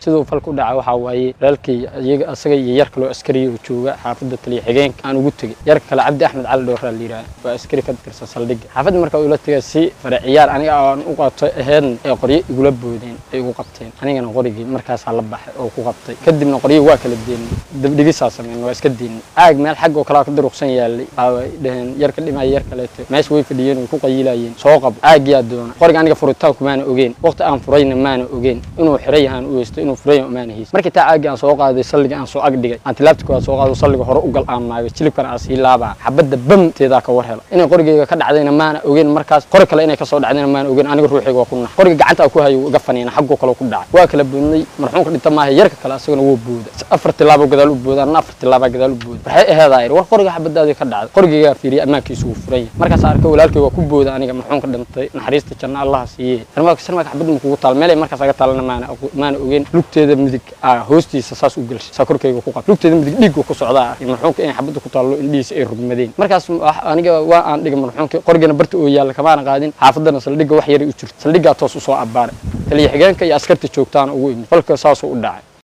siduu falka u dhaca waxaa waaye walaalkay iyaga asaga iyo yar kaloo askariya oo jooga xaafadda taliya xigeenka aan ugu tegey yar kale cabdi axmed cali dhowraa la yidhaha waa askari ka tirsan saldhigga xaafadda markaa ula tegay si fare ciyaar aniga aan u qato aheedn ee qoryo igula boodeen ay igu qabteen anigana qorigii markaasaa la baxay oo ku qabtay kadibna qoryo waa kala deennay dabdhigisaa sameyn waa iska deennay caag meel xag oo kalaa ka daruqsan yaalay waxay dhaheen yar ka dhimaya yar kaleeto meesha way fadhiyeen way ku qayilayeen soo qabo caagyaa doona qoriga aniga furitaanku maana ogeen waqti aan furayna maana ogeen inuu xiray yahaan u weysto inuu furay maana haysa markii taa caagii aan soo qaaday salliga aan soo ag dhigay aan tilaabta koowaad soo qaado salliga hore u gal aan maayo jilibkana aan sii laabaa xabadda bamteedaa ka war hela inay qorigeyga ka dhacdayna maana ogeen markaas qori kale inay kasoo dhacdayna maana ogeen aniga ruuxeyga waa ku nax qoriga gacanta ku hayo iga faniina xaggoo kale ku dhacay waa kala boodnay marxuumka dhinta maaha yarka kale asagana wuu booda afar tilaabo gadaal u booda anna afar tilaabaa gadaal u booda waxay aheedaa war qoriga xabadaadii ka dhacday qorigeygaa fiiriyay ammaankiisu wuu furan yahay markaas arkay walaalkay waa ku booda aniga marxuumka dhintay naxariista janna allaha siiye sarmaaka sarmaaka xabadda ma kugu taal meelay markaas aga taalana maana maana ogeen lugteeda midig aa hoostiisa saas u gelshay saa korkeyga ku qab lugteeda midig dhiigga ku socdaa marxuumka inay xabadda ku taallo indhihiisa ay rugmadeen markaas aniga waa aan dhigay marxuumka qorigana barta oo yaalla kamaana qaadin xaafaddana saldhigga wax yaray u jirto saldhiggaa toos usoo abbaaray taliya xigeenka iyo askarta joogtaana ugu imid falka saasuu u dhacay